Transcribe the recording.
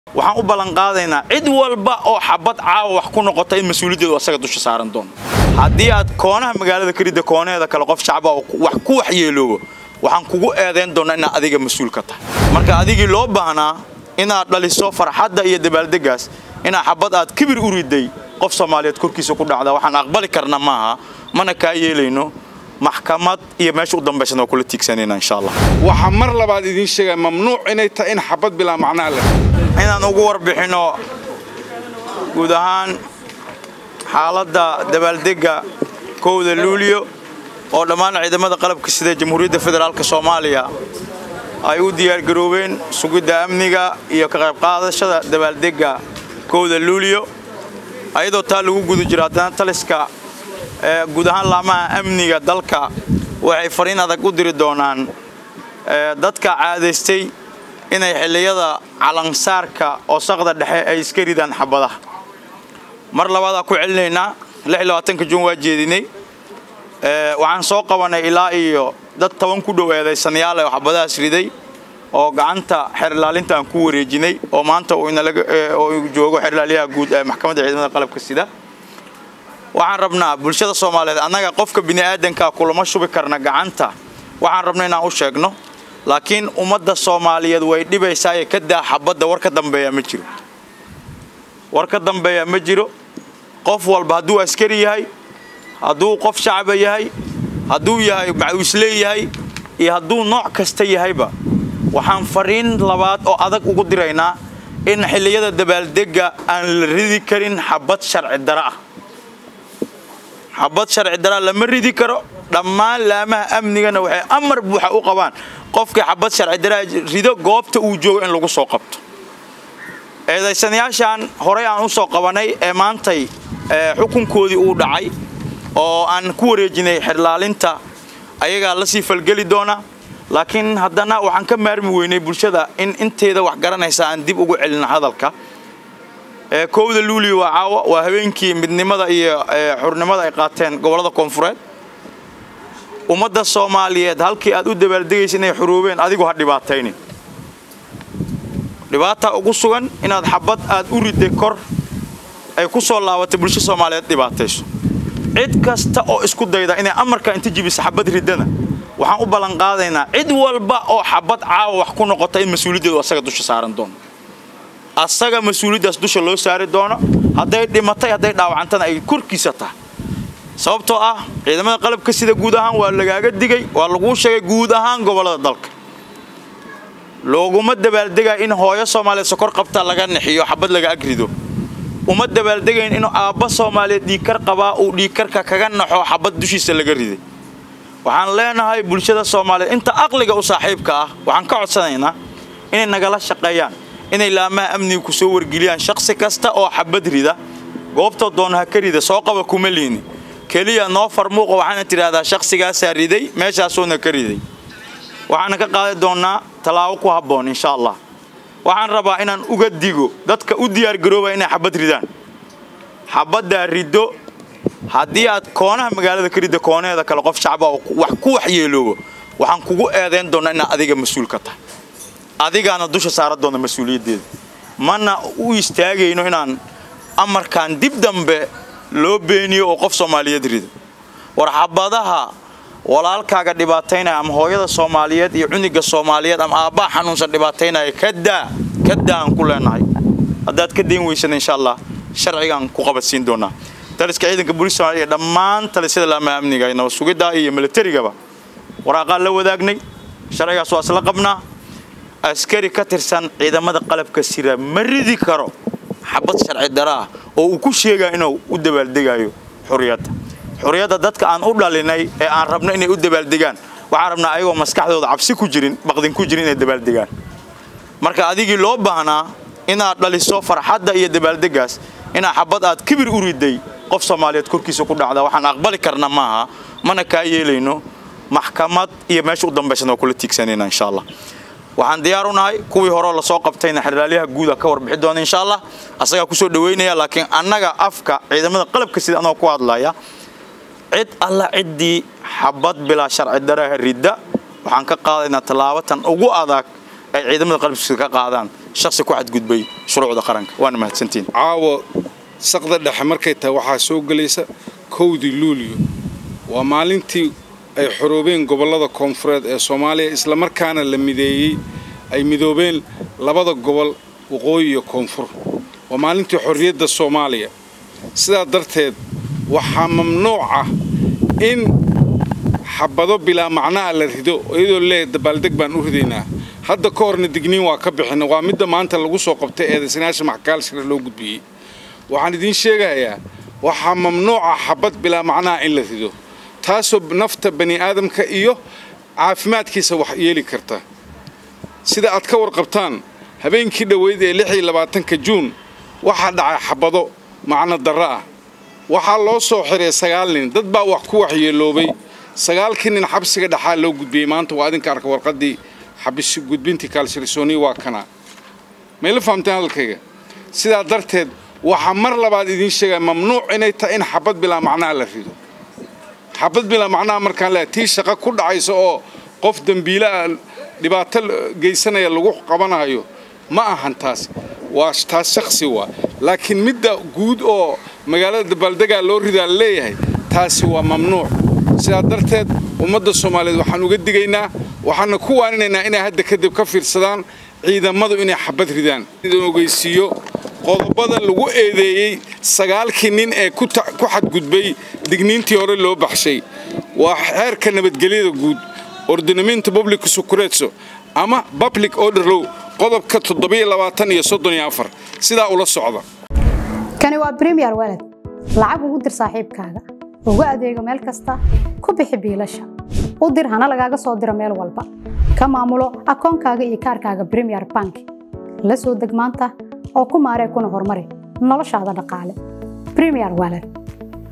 waxaan u ballan qaadaynaa cid walba oo xabad caawa wax ku noqota in mas-uuliyaddeedu asaga dusha saaran doono haddii aad koonaha magaalada ka ridda koonaheeda kale qof shacba oo wax ku waxyeeloobo waxaan kugu eedayn doonaa inaad adiga mas-uul ka tahay marka adigii loo baahnaa inaad dhaliso farxadda iyo dabaaldeggaas inaa xabad aad kibir u riday qof soomaaliyeed korkiisa ku dhacda waxaan aqbali karna maaha mana kaa yeelayno maxkamad iyo meesha u dambaysana waa kula tiigsanayna insha allah waxaa mar labaad idiin sheegaya mamnuuc inay tahay in xabad bilaa macnaa leh inaan ugu warbixinno guud ahaan xaaladda dabaaldegga kowda luuliyo oo dhammaan ciidamada qalabka sida jamhuuriyadda federaalk soomaaliya ay u diyaargaroobeen sugidda amniga iyo ka qayb qaadashada dabaaldegga kowda luuliyo ayadoo taa lagu guda jiro haddana taliska guud ahaan laamaha amniga dalka waxay fariin adag u diri doonaan dadka caadaystay inay xilliyada calansaarka oo saqda dhexe ay iska ridaan xabadaha mar labaadaa ku celinaynaa juun waa jeedinay waxaan soo qabanay ilaa iyo dad toban ku dhow eedaysanayaal oo xabadahaas riday oo gacanta xerilaalinta aan ku wareejinay oo maanta oo joogo xerilaalyaha guud ee maxkamadda ciidamada qalabka sida waxaan rabnaa bulshada soomaaliyeed annaga qofka bini'aadankaa kulama shubi karna gacanta waxaan rabna inaan u sheegno laakiin ummadda soomaaliyeed way dhibaysaaye ka daa xabadda war ka dambeeya ma jiro war ka dambeeya ma jiro qof walba hadduu askari yahay hadduu qof shacaba yahay hadduu yahay macuuslee yahay iyo hadduu nooc kasta yahayba waxaan fariin labaad oo adag ugu diraynaa in xilliyada dabaaldegga aan la ridi karin xabad sharci dara ah xabad sharci daraa lama ridi karo dhammaan laamaha amnigana waxay amar buuxa u qabaan qofkii xabad sharci daraa rido goobta uu joogo in lagu soo qabto eedaysanayaashaan horey aan u soo qabanay ee maantay xukunkoodii uu dhacay oo aan ku wareejinay xerlaalinta ayagaa la sii falgeli doona laakiin haddana waxaan ka maarmi weynay bulshada in inteeda wax garanaysa aan dib ugu celina hadalka kowda luuliyo waa caawa waa habeenkii midnimada iyo xurnimada ay qaateen gobollada koonfureed ummadda soomaaliyeed halkii aad u dabaaldegaysa inay xuruubeen adigu ha dhibaataynin dhibaata ugu sugan inaad xabad aad u riday kor ay ku soo laabatay bulsho soomaaliyeed dhibaatayso cid kasta oo isku dayda inay amarka inta jibisa xabad riddana waxaan u ballan qaadaynaa cid walba oo xabad caawa wax ku noqota in mas-uuliyaddeedu asaga dusha saaran doono asaga mas-uuliyaddaas dusha loo saari doono hadday dhimatay hadday dhaawacantana ay korkiisa tahay sababtoo ah ciidamada qalabka sida guud ahaan waa lagaaga digay waa laguu sheegay guud ahaan gobollada dalka looguma dabaaldegaa in hooyo soomaaliyeed sokor qabta laga nixiyo xabad laga agrido uma dabaaldegayn inuu aabba soomaaliyeed dhiigkar qabaa uu dhiigkarka kaga naxo xabad dushiisa laga riday waxaan leenahay bulshada soomaaliyeed inta aqliga u saaxiibka ah waxaan ka codsanaynaa inay nagala shaqeeyaan inay laamaha amniga ku soo wargeliyaan shaksi kasta oo xabad rida goobta doona ha ka rida soo qaba kuma liini keliya noo farmuuqa waxaana tidhaahdaa shaqsigaasaa riday meeshaasuuna ka riday waxaana ka qaadi doonnaa tallaabo ku habboon insha allah waxaan rabaa inaan uga digo dadka u diyaargaroobaya inay xabad ridaan xabaddaa riddo haddii aad koonaha magaalada ka ridda koonaheeda kale qof shacba oo wax ku waxyeeloobo waxaan kugu eedayn doonnaa inaad adiga mas-uul ka tahay adigaana dusha saara doona mas-uuliyaddeeda mana u istaagayno inaan amarkan dib dambe loo beeniyo oo qof soomaaliyeed rido war xabadaha walaalkaaga dhibaataynaya ama hooyada soomaaliyeed iyo cuniga soomaaliyeed ama aabbaha xanuunsan dhibaataynaya kadaa kadaa aan ku leenahay haddaad ka dayn weysana insha allah sharcigaan ku qabadsiin doonaa taliska ciidanka booliis somaaliya dhammaan talisyada laamaha amniga ee nabad sugidda iyo militarigaba waraaqaan la wadaagnay sharcigaas waa isla qabnaa askari ka tirsan ciidamada qalabka sira ma ridi karo xabad sharci dara ah oo uu ku sheegaya inuu u dabaaldegayo xuriyadda xuriyadda dadka aan u dhalinay ee aan rabno inay u dabaaldegaan waxaan rabnaa ayagoo maskaxdooda cabsi ku jirin baqdin ku jirin inay dabaaldegaan marka adigii loo baahnaa inaad dhaliso farxadda iyo dabaaldeggaas inaa xabad aad kibir u riday qof soomaaliyeed korkiisa ku dhacda waxaan aqbali karna maaha mana kaa yeelayno maxkamad iyo meesha u dambaysana waa kula tiigsanayna insha allah waxaan diyaar u nahay kuwii horeo lasoo qabtayna xerlaalyaha guuda ka warbixi doona insha allah asagaa kusoo dhaweynaya laakiin annaga afka ciidamada qalabka sida anoo ku hadlaya cid alla ciddii xabad bilaa sharci daraha ridda waxaan ka qaadaynaa tallaabatan ugu adag ay ciidamada qalabkiisa ka qaadaan shaksi ku xadgudbay shuruucda qaranka waana mahadsantiin caawa saqda dhexe markay tahay waxaa soo gelaysa kowdii luuliyo waa maalintii ay xoroobeen gobollada koonfureed ee soomaaliya islamarkaana la mideeyey ay midoobeen labada gobol waqooyi iyo koonfur waa maalintii xorriyadda soomaaliya sidaa darteed waxaa mamnuuc ah in xabado bilaa macnaha la rido iyadoo leeyahay dabaaldeg baan u ridaynaa hadda ka horna digniin waa ka bixina waa midda maanta lagu soo qabtay eedaysanaasha maxkaalshira loo gudbiyey waxaan idiin sheegayaa waxaa mamnuuca xabad bilaa macnaha in la rido taasoo nafta bani aadamka iyo caafimaadkiisa wax yeeli karta sida aad ka warqabtaan habeenkii dhoweyd ee lix iyo labaatanka juun waxaa dhacay xabado macno darro ah waxaa loo soo xiray sagaal nin dad baa wax ku waxyeeloobay sagaalkii nin xabsiga dhexaa loo gudbiyey maanta waa idinka arka warqaddii xabis gudbintii kaalshirisooniya waa kana mayla fahamteen hadalkayga sidaa darteed waxaa mar labaad idiin sheegaya mamnuuc inay tahay in xabad bilaa macnaha la rido xabad bilaa macnaha markaan leehay tii shaqo ku dhacaysa oo qof dembiile ah dhibaato geysanaya lagu qabanayo ma ahan taas waa taas shaksi waa laakiin midda guud oo magaalada dabaaldegaa loo ridaa la leeyahay taasi waa mamnuuc sidaa darteed ummadda soomaaliyeed waxaan uga digaynaa waxaana ku waaninaynaa inay hadda kadib ka fiirsadaan ciidamadu inay xabad ridaan ogeysiiyo qodobada lagu eedeeyey sagaalkii nin ee ku xadgudbay digniintii hore loo baxshay waa xeerka nabadgelyada guud ordinamento public sucuretso ama public order low qodobka toddobiyo labaatan iyo soddon iyo afar sidaa ula socda kani waa bremiyer walad lacag ugu dir saaxiibkaaga ugu adeego meel kasta ku bixi biilasha u dir hana lagaaga soo diro meel walba ka maamulo akoonkaaga iyo kaarkaaga bremiyer bank la soo deg maanta oo ku maaree kuna horumari noloshaada dhaqaale bremiyer walad